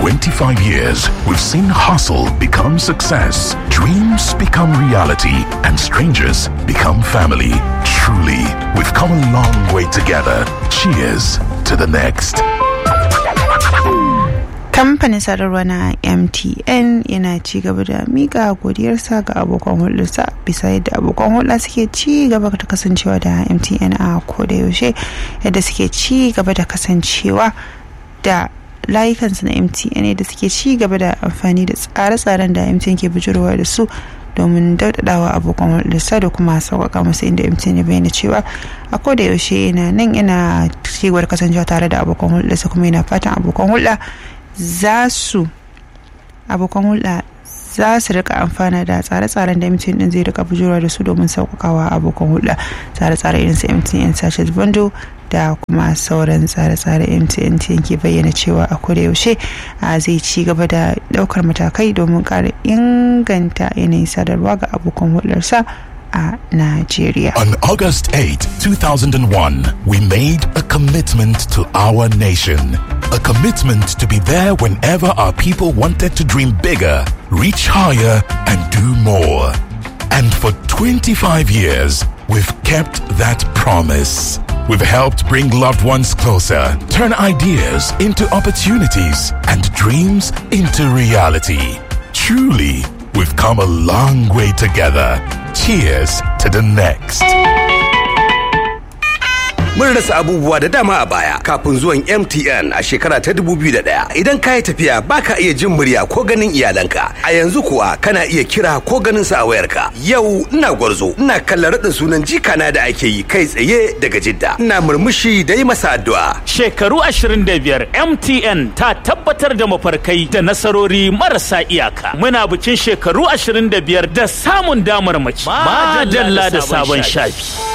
25 years, we've seen hustle become success, dreams become reality, and strangers become family. Truly, we've come a long way together. Cheers to the next. kamfanin sadarwa na mtn yana ci gaba da mika godiyarsa ga abokan hulɗarsa bisa yadda abokan hulɗa suke ci gaba da kasancewa da mtn a koda yaushe yadda suke ci gaba da kasancewa da layukansu na mtn da suke ci gaba da amfani da tsare-tsaren da mtn ke bijirwa da su domin daudadawa abokan hulɗarsa da kuma sauƙaƙa masa inda mtn ya bayyana cewa a koda yaushe yana nan yana ci gaba da kasancewa tare da abokan hulɗarsa kuma yana fatan abokan hulɗa za su abokan hulɗa za su rika amfana da tsare-tsaren da mtn din zai rika bujura da su domin sauƙaƙawa abokan hulɗa tsare-tsare irin su mtn sachet bando da kuma sauran tsare-tsare mtn ke bayyana cewa a koda yaushe zai ci gaba da ɗaukar matakai domin ƙara inganta yanayin sadarwa ga abokan hulɗarsa a Nigeria. On August 8, 2001, we made a commitment to our nation. A commitment to be there whenever our people wanted to dream bigger, reach higher, and do more. And for 25 years, we've kept that promise. We've helped bring loved ones closer, turn ideas into opportunities, and dreams into reality. Truly, we've come a long way together. Cheers to the next. Mun rasa abubuwa da dama a baya kafin zuwan MTN a shekara ta 2001. Idan ka yi tafiya baka iya jin murya ko ganin iyalanka. A yanzu kuwa kana iya kira ko ganin sa a wayarka. Yau ina gwarzo, ina kallon raɗin sunan jikana da ake yi kai tsaye daga Jidda. Ina murmushi da yi masa addu'a. Shekaru 25 MTN ta tabbatar da mafarkai da nasarori marasa iyaka. Muna bikin shekaru 25 da samun damar mace. Madalla da sabon shafi.